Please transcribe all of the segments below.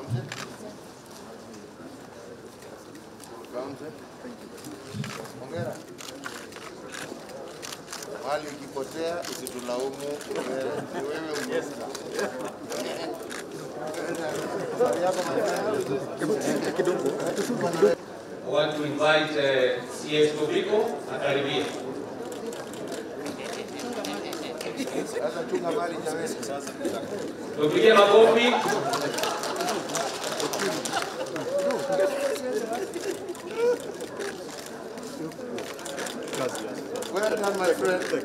Kaunti. Kaunti. Hongera. Mali ikipotea usitulaumu, wewe ni wewe umesta. Habari yako my friend? I want to invite uh, CS Tobiko akaribia. Sasa chunga mali jameni. Tupige makofi. Well done, my friend. Well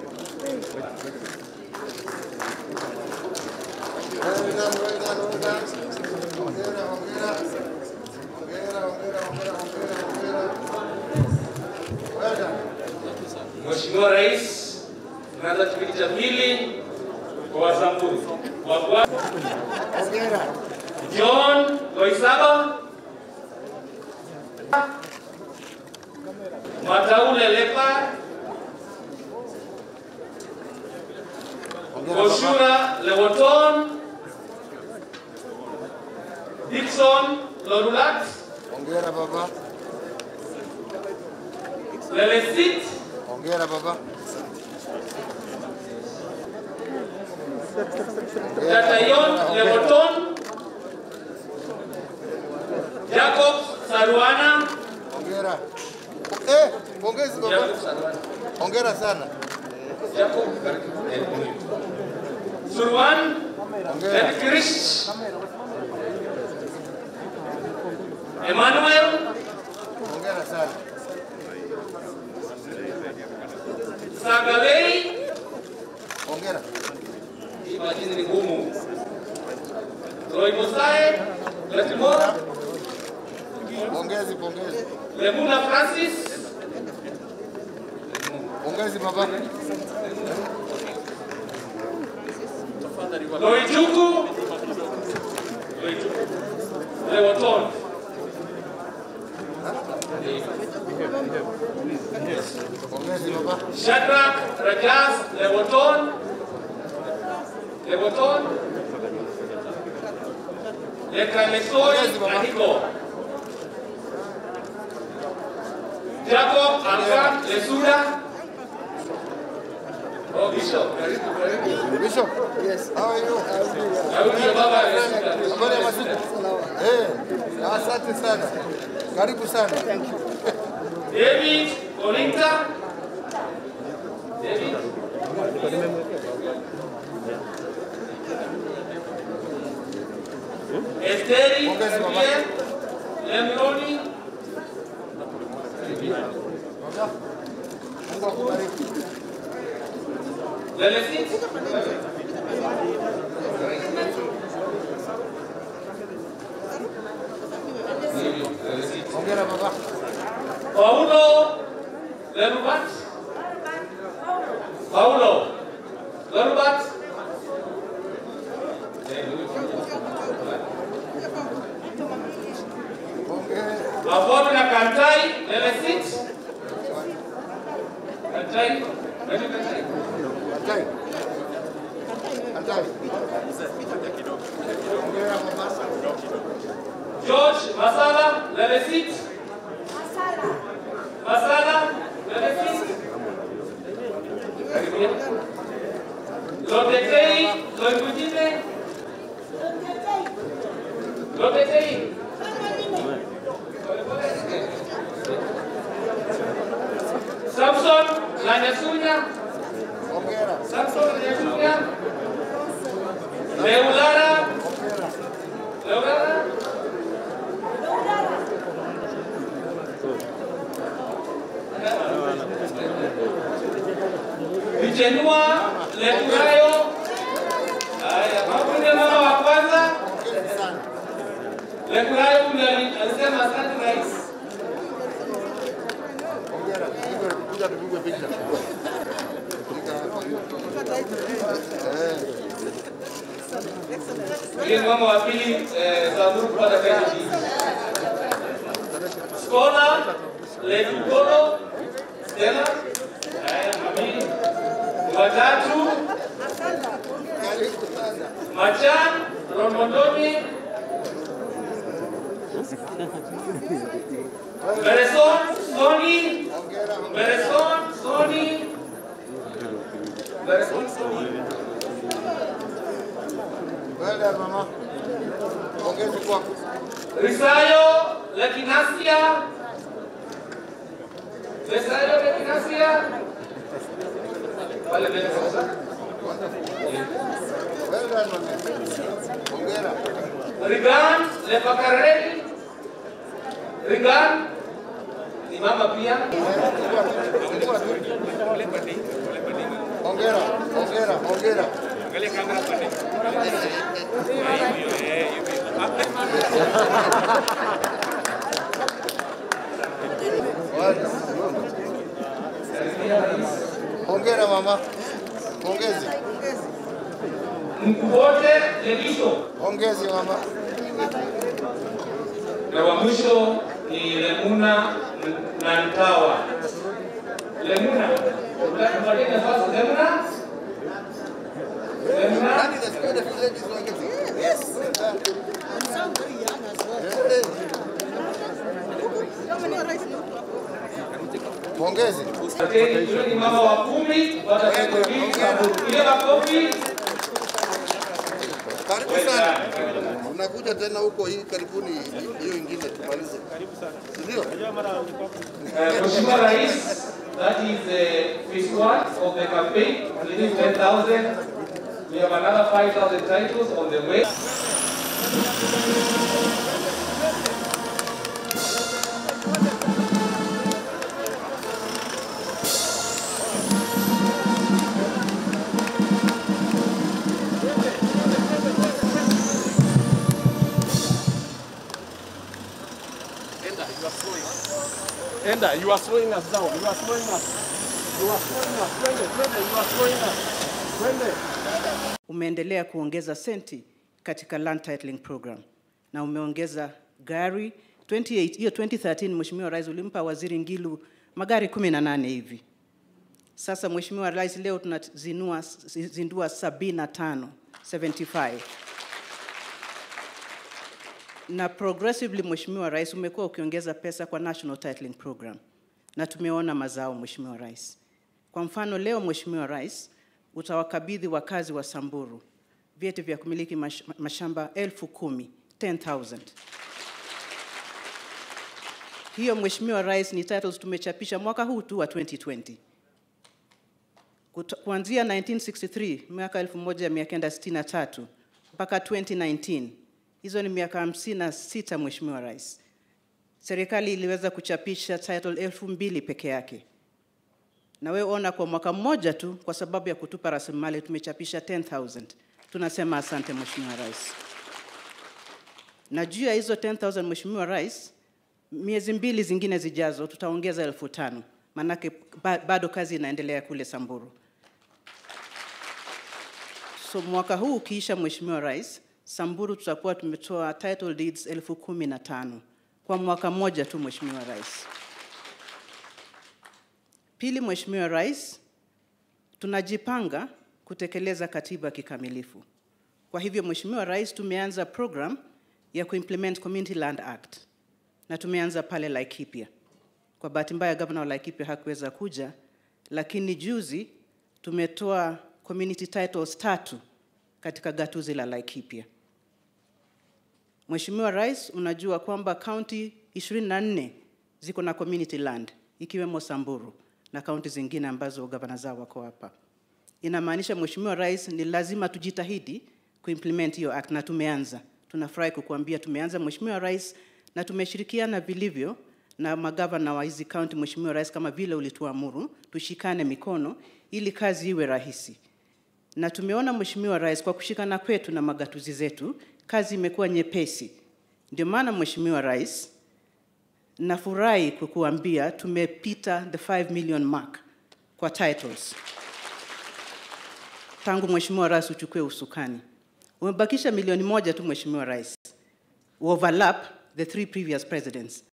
done, well done, well done. Hongera, hongera. Hongera, hongera, hongera, hongera, hongera. Well done. Mheshimiwa Rais, tunaanza kipindi cha pili kwa Wasamburu. Wa kwanza Hongera. John Loisaba, Mataule Leopard, Hongera baba. Oshura Lewoton, Dixon Lorulat, Hongera baba. Lelesit, Hongera baba. Tatayon Lewoton, Jacob Saruana, Hongera. Eh, pongezi baba. Jacob Saruana. Hongera sana. Jacob Surwan Hongera. and Krish Emmanuel Hongera sana. Sagalei Hongera. hii majina ni ngumu Roy Musae Latimora Pongezi, pongezi. Lemuna Francis Pongezi baba. Loijuku Loijuku Lewoton Pongezi baba. Shadrach Rajas Lewoton Lewoton Lekalesoi Aniko Jacob Alkan Lesuda Oh Bishop karibu karibu Bishop. Yes. How are you? Daudi ya baba Lesuda Habari ya masiku? Eh, asante sana. Karibu sana. David Olinta David Esteri Pongezi, baba. Gabriel Lemroni Mungu akubariki. Lelesit Hongera baba. Paulo Lerubat Paulo Lerubat Hongera. Mafoto na Kantai Lelesit Kantai Nani Kantai Atai. Atai. Hongera baba. George Masala Lelesit Masala Lelesit Karibia Lotetei Loikutine Lotetei Samson Lanyasunya Hongera. Samson Lanyasunya Leulara Hongera. Leulara Vichenua Leturayo. Haya, makundi ya mama wa kwanza Pongezi sana. Leturayo ndiye ali- alisema asante rais. Hongera. Kuja kuja tupigwe picha. Piga hapa. Eh. Ndiye mama wa pili eh, Samburu kupata kazi hii. Skola Letugolo Stella. Haya, mami. Watatu Karibu sana. Machan Romondoni Bereson Soni, Hongera, hongera. Bereson Soni, Bereson Soni. Well done, mama. Pongezi kwako. Risayo Lekinasia. Risayo Lekinasia. Pale mbele sasa. Well done, mama. Hongera. Rigan Lepakareli. Rigan simama pia. Fungua tu. Hongera, hongera, hongera. Well done. Hongera mama. Pongezi. Mkubote Lebiso. Pongezi mama. Na wa mwisho ni Lemuna na Ntawa. Lemuna. Tupatie nafasi Lemuna. Lemuna. Nani the spirit of ladies who are getting? Yes. Pongezi. Asanteni, yule ni mama wa kumi watakukaribisha ile makofi. Karibu sana. Unakuja tena huko hii karibuni hiyo ingine tumalize. Ndio? Uh, Mheshimiwa Rais, that is the phase one of the campaign. It is 10,000. We have another 5,000 titles on the way. Enda, you are slowing us down. You are slowing us. You are slowing us. Twende, twende, you are slowing us. Twende. umeendelea kuongeza senti katika land titling program na umeongeza gari 28 hiyo 2013 Mheshimiwa Rais ulimpa Waziri Ngilu magari 18 hivi. Sasa Mheshimiwa Rais, leo tunazinua zindua 75 75 na progressively Mheshimiwa Rais umekuwa ukiongeza pesa kwa National Titling Program na tumeona mazao Mheshimiwa Rais. Kwa mfano leo Mheshimiwa Rais utawakabidhi wakazi wa Samburu vyeti vya kumiliki mash, mashamba elfu kumi 10,000. Hiyo Mheshimiwa Rais ni titles tumechapisha mwaka huu tu wa 2020. Kuto- Kuanzia 1963 mwaka 1963 mpaka 2019 hizo ni miaka 56 Mheshimiwa Rais. Serikali iliweza kuchapisha title elfu mbili peke yake na wewe ona kwa mwaka mmoja tu, kwa sababu ya kutupa rasilimali tumechapisha 10,000. Tunasema asante Mheshimiwa Rais. Na juu ya hizo 10,000 Mheshimiwa Rais, miezi mbili zingine zijazo tutaongeza elfu tano maanake ba- bado kazi inaendelea kule Samburu. So mwaka huu ukiisha, Mheshimiwa Rais, Samburu tutakuwa tumetoa title deeds elfu kumi na tano kwa mwaka mmoja tu, Mheshimiwa Rais. Pili, Mheshimiwa Rais, tunajipanga kutekeleza katiba kikamilifu. Kwa hivyo, Mheshimiwa Rais, tumeanza program ya kuimplement Community Land Act na tumeanza pale Laikipia. Kwa bahati mbaya, gavana wa Laikipia hakuweza kuja, lakini juzi tumetoa community titles tatu katika gatuzi la Laikipia. Mheshimiwa Rais, unajua kwamba kaunti 24 ziko na community land ikiwemo Samburu na kaunti zingine ambazo gavana zao wako hapa. Inamaanisha Mheshimiwa Rais, ni lazima tujitahidi kuimplement hiyo act na tumeanza. Tunafurahi kukuambia tumeanza Mheshimiwa Rais, na tumeshirikiana vilivyo na magavana wa hizi kaunti Mheshimiwa Rais, kama vile ulituamuru, tushikane mikono ili kazi iwe rahisi na tumeona Mheshimiwa Rais, kwa kushikana kwetu na magatuzi zetu, kazi imekuwa nyepesi. Ndio maana Mheshimiwa Rais, nafurahi kukuambia tumepita the 5 million mark kwa titles tangu Mheshimiwa Rais uchukue usukani. Umebakisha milioni moja tu Mheshimiwa Rais, overlap the three previous presidents.